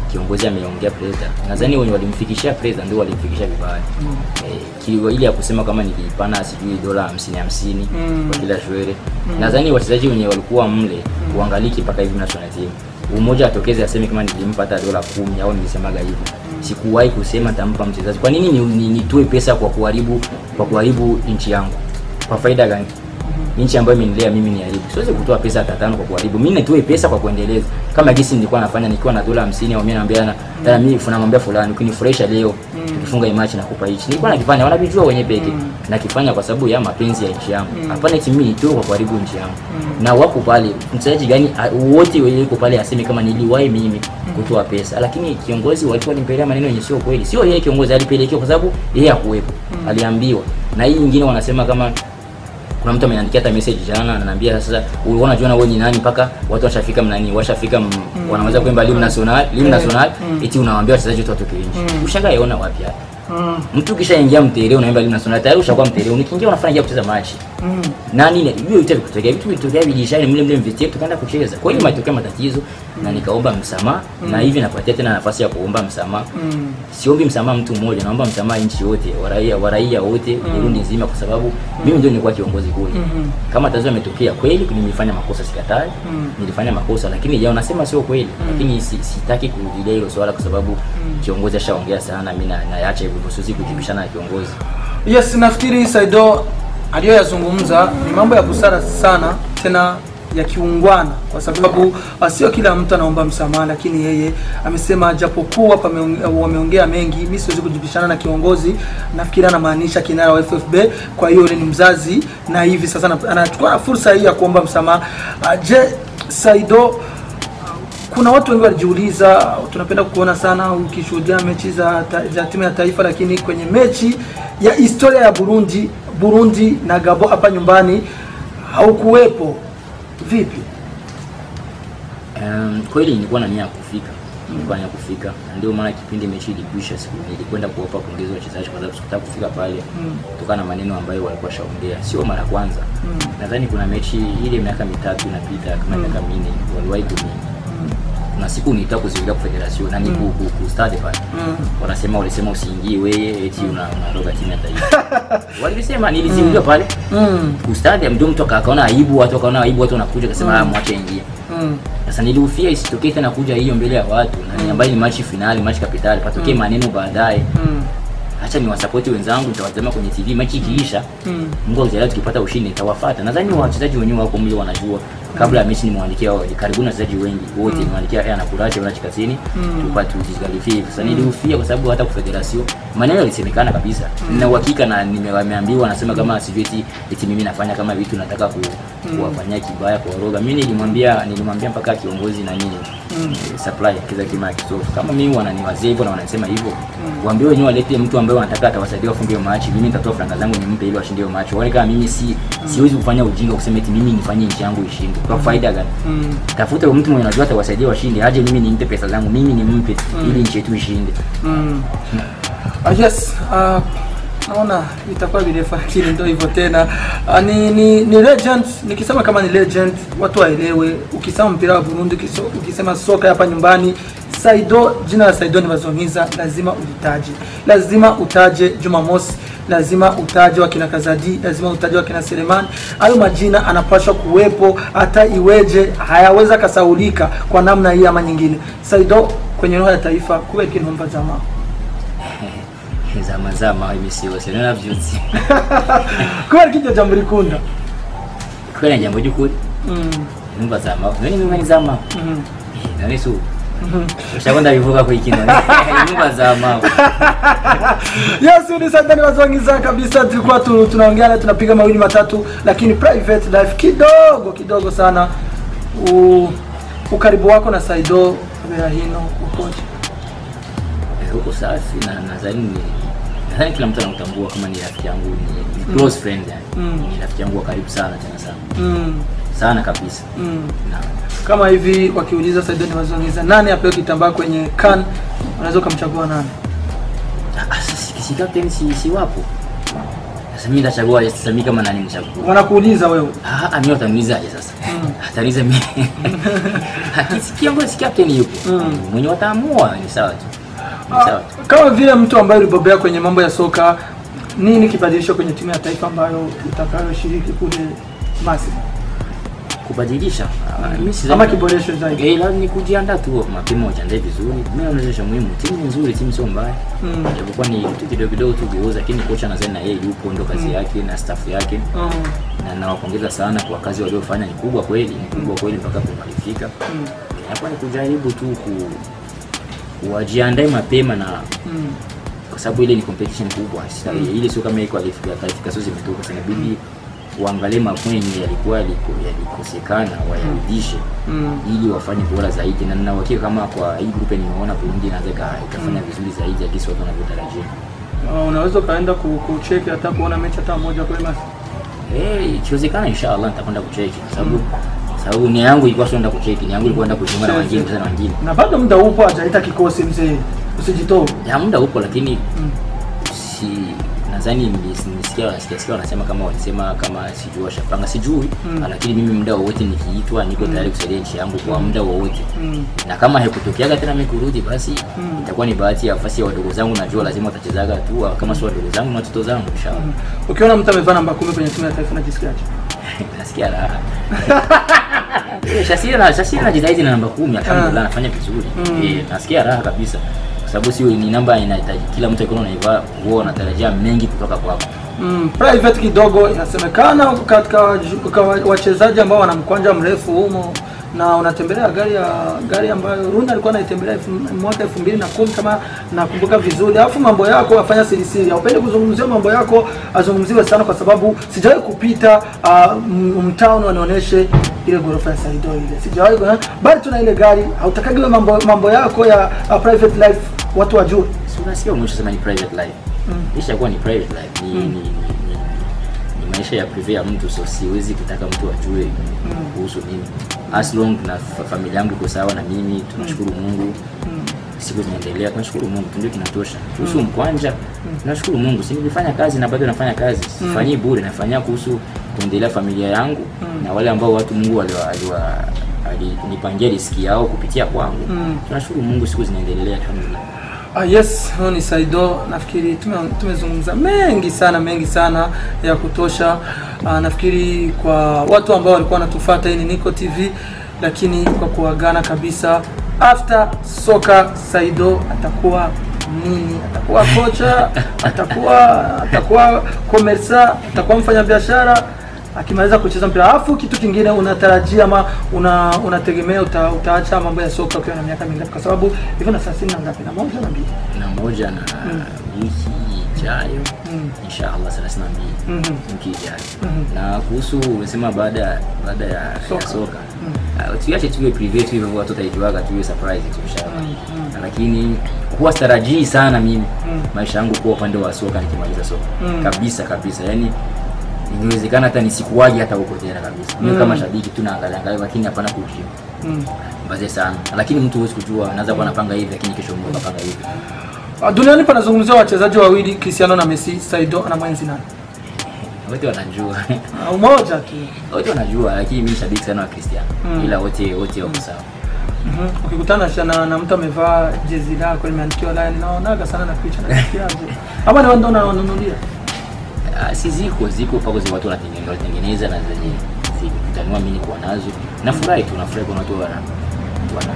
kiongozi ameongea president nadhani wenye walimfikishia president ndio walimfikishia vibaya eh, kilio ile ya kusema kama nilipana sijui dola 50 50 Mm. kwa kila shwere nadhani wachezaji wenye walikuwa mle uangaliki mpaka hivi national team umoja atokeze aseme kama nilimpa hata dola kumi au nilisemaga hivyo sikuwahi kusema tampa mchezaji kwa nini ni- ni- nitoe pesa kwa kuharibu kwa kuharibu nchi yangu kwa faida gani nchi ambayo imenilea mimi ni haribu siwezi kutoa pesa hata tano kwa kuharibu mimi nitoe pesa kwa kuendeleza kama gisi nilikuwa nafanya nikiwa na dola 50 au mimi naambia na tena mimi namwambia fulani ukinifurahisha leo tukifunga hii match nakupa hichi nilikuwa nakifanya wanavijua wenye peke nakifanya kwa sababu ya mapenzi ya nchi yangu hapana eti mimi nitoe kwa kuharibu nchi yangu na wako pale mchezaji gani a- wote wenye yuko pale aseme kama niliwahi mimi kutoa pesa lakini kiongozi walikuwa walimpelea maneno yenye sio kweli sio yeye kiongozi alipelekewa kwa sababu yeye hakuwepo aliambiwa na hii nyingine wanasema kama kuna mtu ameniandikia hata message jana ananiambia sasa ulikuwa unajiona wewe ni nani mpaka watu washafika mnani washafika m- wanaweza kuimba limu national limu national eti unawaambia wachezaji wote watoke nje ushangaa yaona wapi hapa Mm. mtu kishaingia mtere unaimba limu national tayari ushakuwa mtere unikiingia unafanya ingia kucheza machi Mm. nani ne- hiyo vitu vikutokea vitu vitokea vilishani mle mle mvitie tukaenda kucheza kwa hiyo matokeo matatizo na nikaomba msamaha na hivi napatia tena nafasi ya kuomba msamaha Mm. siombi msamaha mtu mmoja naomba msamaha nchi yote waraia waraia wote Burundi nzima kwa sababu mimi ndio nilikuwa kiongozi kule Mhm. kama tatizo yametokea kweli nimefanya makosa sikatai Mm. nilifanya makosa lakini ya unasema sio kweli lakini si, sitaki kurudilia hilo swala kwa sababu kiongozi ashaongea sana mimi na- naacha hivyo hivyo, siwezi kujibishana na kiongozi Yes, nafikiri Saido aliyoyazungumza ni mambo ya busara sana tena ya kiungwana, kwa sababu uh, sio kila mtu anaomba msamaha, lakini yeye amesema japokuwa pameong- wameongea mengi, mimi siwezi kujibishana na kiongozi. Nafikiri anamaanisha kinara wa FFB, kwa hiyo yule ni mzazi, na hivi sasa ana- anachukua na fursa hii ya kuomba msamaha. Uh, je, Saido kuna watu wengi walijiuliza, tunapenda kuona sana ukishuhudia mechi za, ta, za timu ya taifa, lakini kwenye mechi ya historia ya Burundi Burundi na Gabo hapa nyumbani haukuwepo. Vipi? Um, kweli nilikuwa na nia ya kufika nilikuwa na nia ya kufika na ndio maana kipindi mechi ilikwisha siku nilikwenda kuwapa pongezi wachezaji kwa sababu sikutaka kufika pale kutokana na maneno ambayo walikuwa shaongea sio mara kwanza nadhani kuna mechi ile miaka mitatu inapita kama miaka minne waliwahi kuni kuna siku nilitaka kuziweka kwa federation na ni ku, ku, ku stade pale wanasema walisema usiingie wewe eti una unaroga timu ya taifa walisema niliziweka pale Mm. ku stade ndio mtu aka- akaona aibu watu wakaona aibu watu wanakuja akasema mm. mwache ingie Mm. sasa nilihofia isitokee tena kuja hiyo mbele ya watu na ni ambayo ni machi finali machi kapitali patokee maneno baadaye Mm. hacha ni wasapoti wenzangu nitawatazama kwenye tv machi ikiisha Mm. mungu akijalia tukipata ushindi nitawafuata nadhani wachezaji wenyewe wako mle wanajua kabla ya mechi nimwandikia wao karibuni wachezaji wengi wote nimwandikia aya nakurache wanachi kazini tupate tujikalifie sasa nilihofia kwa sababu hata kwa federation maneno yalisemekana kabisa nina uhakika na nime- wameambiwa nasema kama sijui eti eti mimi nafanya kama vitu nataka ku, kuwafanyia kibaya kwa roga mimi nilimwambia nilimwambia mpaka kiongozi na nini eh, supply kiza kima ya kisofu kama mimi wananiwazia hivyo na wanasema hivyo waambie wenyewe walete mtu ambaye wanataka atawasaidia wafunge hiyo machi mimi nitatoa franga zangu nimpe ili washinde hiyo machi waone kama mimi si siwezi kufanya ujinga kusema eti mimi nifanye nchi yangu ishinde kwa faida gani Mm. tafuta mtu mwenye unajua atawasaidia washinde aje mimi nimpe pesa zangu mimi nimpe ili nchi yetu ishinde Mm. Ah, yes. Uh, naona itakuwa virefu lakini ndio hivyo tena. Uh, ni, ni, ni legend. Nikisema kama ni legend watu waelewe. Ukisema mpira wa Burundi, ukiso- ukisema soka hapa nyumbani, Saido, jina la Saido ni Bazongiza, lazima ulitaje, lazima utaje Jumamosi, lazima utaje wakina Kazadi, lazima utaje wakina Selemani. Hayo majina anapaswa kuwepo, hata iweje hayaweza kasaulika kwa namna hii ama nyingine. Saido kwenye roho ya taifa kuwe kinumba jamaa zama zama imisiwa sinona vyutsi kubera ko iryo jambo rikunda kubera njambo ry'ukuri Mm, numva zama none mimwe ni zama mhm, none su ushaka ndabivuga ko ikino numva zama yes ni sadani wazongiza kabisa tulikuwa tu, tunaongea naye tunapiga mawili matatu lakini private life kidogo kidogo sana U, ukaribu wako na Saido Kabera hino ukoje huko safi na nadhani ni nadhani kila mtu anamtambua kama ni rafiki yangu ni, ni close friend yani Mm. ni rafiki yangu wa karibu sana tena sana mm, sana kabisa mm. na kama hivi wakiuliza Saido ni wazongiza nani apewe kitambaa kwenye kan unaweza ukamchagua nani Ah, si, si captain si, si wapo Sasa mimi nitachagua sasa mimi kama nani nichagua? Wanakuuliza wewe. Ah, ah, mimi wataniulizaje sasa? Mm. Ataniuliza mimi. Akisikia ngoja si captain yupo. Mm. Mwenye wataamua ni sawa tu. Ni Ah, sawa tu. Kama vile mtu ambaye ulibobea kwenye mambo ya soka, nini kibadilisho kwenye timu ya taifa ambayo utakayoshiriki kule Masri? Kubadilisha. Ah, mimi sidhani- Ama kiboresho zaidi? Eh, lazima ni kujiandaa tu mapema ujiandae vizuri. Mimi naonyesha muhimu. Timu ni nzuri, timu sio mbaya. Mm. Japokuwa ni vitu kidogo kidogo tu geuza, lakini kocha nadhani na yeye yupo ndo kazi yake na staff yake. Mm. Na nawapongeza sana kwa kazi waliofanya, ni kubwa kweli, ni kubwa kweli mpaka kumalifika. Mm. Hapa ni kujaribu tu ku wajiandae mapema na Mm. kwa sababu ile ni competition kubwa. Sasa Mm. ile sio kama iko qualification zimetoka, sasa inabidi uangalie mapointi yalikuwa yaliko yalikosekana wayarudishe Mm. ili wafanye bora zaidi, na nina uhakika kama kwa hii group nimeona Burundi inaweza ika- ikafanya vizuri zaidi ya kisi watu wanavyotarajia. Uh, unaweza ukaenda ku- kucheki hata kuona mechi hata moja kule Masri. Eh, ikiwezekana inshallah nitakwenda kucheki kwa sababu sababu nia yangu ilikuwa sio kwenda kucheki, nia yangu ilikuwa kwenda kujiunga na wengine tena na wengine. Na bado muda upo, hajaita kikosi mzee, usijitoe. Ya muda upo lakini Mm. si nadhani nilis- nisikia wanasikia sikia wanasema kama walisema kama sijui washapanga sijui Mm. lakini mimi muda wowote nikiitwa niko tayari kusaidia nchi yangu kwa muda wowote Mm. na kama haikutokeaga tena mimi kurudi basi Mm. itakuwa ni bahati ya nafasi ya wadogo zangu najua lazima watachezaga tu kama sio wadogo zangu na watoto zangu inshallah Mm. Ukiona mtu amevaa namba kumi kwenye timu ya taifa unajisikiaje? nasikia raha Eh, Shasira na Shasira najitahidi na namba kumi alhamdulillah anafanya vizuri Mm. eh nasikia raha kabisa kwa sababu sio ni namba inahitaji kila mtu akiona unaivaa huwa anatarajia mengi kutoka kwako Mm, private kidogo inasemekana katika waju- kwa wa- wachezaji ambao wana mkwanja mrefu humo na unatembelea gari ya gari ambayo Runa alikuwa anaitembelea elfu- mwaka elfu mbili na kumi kama nakumbuka vizuri. Alafu mambo yako afanya siri siri, haupendi kuzungumzia mambo yako azungumziwe sana, kwa sababu sijawahi kupita uh, mtaani wanionyeshe ile ghorofa ya Saido ile, sijawahi kuona, bali tuna ile gari. Hautakagi wewe mambo mambo yako ya uh, private life watu wajue. si unasikia mwisho sema ni private life Mm. isha kuwa ni private life ni, Mm. ni, ni, ni, ni maisha ya prive ya mtu so siwezi kutaka mtu ajue kuhusu mimi as long na fa- familia yangu iko sawa na mimi tunashukuru Mungu Mm. siku zinaendelea tunashukuru Mungu tu ndio kinatosha kuhusu mkwanja tunashukuru Mungu si nilifanya kazi na bado nafanya kazi sifanyii bure nafanyia kuhusu kuendelea familia yangu Mm. na wale ambao watu Mungu aliwa, aliwa alinipangia riski yao kupitia kwangu Mm. tunashukuru Mungu siku zinaendelea alhamdulillah Ah, yes, huyo ni Saido. Nafikiri tume- tumezungumza mengi sana mengi sana ya kutosha. Ah, nafikiri kwa watu ambao walikuwa wanatufuata, hii ni Niko TV, lakini kwa kuagana kabisa, after soka Saido atakuwa nini? Atakuwa kocha, atakuwa atakuwa komersa, atakuwa mfanyabiashara akimaliza kucheza mpira. Alafu kitu kingine unatarajia ama una unategemea uta, utaacha mambo ya soka ukiwa na miaka mingapi? Kwa sababu hivyo na thelathini na ngapi? Na moja na mbili. na moja na wiki ijayo Mm. inshallah 32 Mhm. wiki ijayo Mhm. na kuhusu umesema baada baada ya Soka. ya soka uh, tuache tuwe private hivyo watu wataijuaga tuwe surprise tu inshallah Mm, mm. lakini huwa sitarajii sana mimi Mm. maisha yangu kuwa upande wa soka nikimaliza soka Mm. kabisa kabisa yani ingewezekana hata nisikuwaje hata huko tena kabisa mimi Mm. kama shabiki tu naangalia angalia lakini hapana kujio Mm. baze sana lakini mtu huwezi kujua anaweza kuwa anapanga hivi lakini kesho Mungu akapanga hivi Ah, Duniani panazungumzia wachezaji wawili Cristiano na Messi. Saido ana mwenzi nani? wote wanajua Ah, Umoja tu. wote wanajua lakini mimi shabiki sana wa Cristiano Mm. ila wote wote wako sawa Mhm. Ukikutana na, na, na mtu amevaa jezi lako limeandikiwa Lion, naonaga sana na picha na kiaje. Ama ni wao ndio wananunulia. Ah, si ziko ziko pako za watu wanatengeneza wanatengeneza na zenye zikutanua mimi niko nazo nafurahi tu nafurahi kwa watu wana wana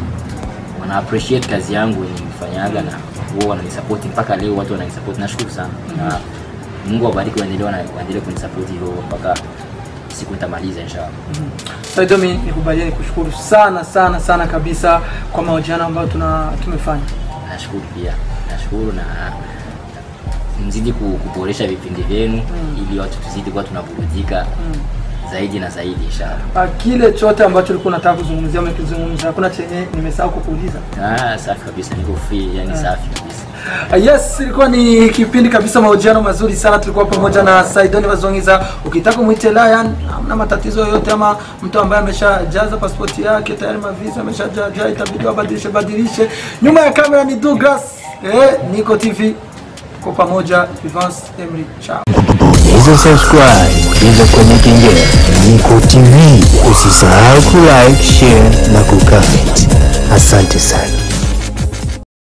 wana appreciate kazi yangu yenye nifanyaga na wao wananisupport mpaka leo watu wananisupport nashukuru sana na Mungu awabariki waendelee wana- waendelee kunisupport hivyo mpaka siku nitamaliza inshallah Saido, mimi nikubalie nikushukuru sana sana sana kabisa kwa mahojiano ambayo tuna tumefanya. nashukuru pia nashukuru na mzidi ku- kuboresha vipindi vyenu ili watu tuzidi kuwa tunaburudika zaidi na zaidi inshallah Ah, Kile chote ambacho ulikuwa unataka kuzungumzia umekizungumza, hakuna chenye nimesahau kukuuliza. Ah, safi kabisa, niko free, yani safi kabisa. Ah, Yes, ilikuwa ni kipindi kabisa, mahojiano mazuri sana. Tulikuwa pamoja na Saidoni Bazongiza. Ukitaka umwite Lion, hamna matatizo yoyote, ama mtu ambaye ameshajaza pasipoti yake tayari, mavisa ameshajaja, itabidi wabadilishe badilishe. Nyuma ya kamera ni Douglas, eh, Niko TV. Kwa pamoja, Evans Emery, ciao. Bonyeza subscribe, bonyeza kwenye kengele. Niko TV, usisahau kulike, share na kucomment. Asante sana.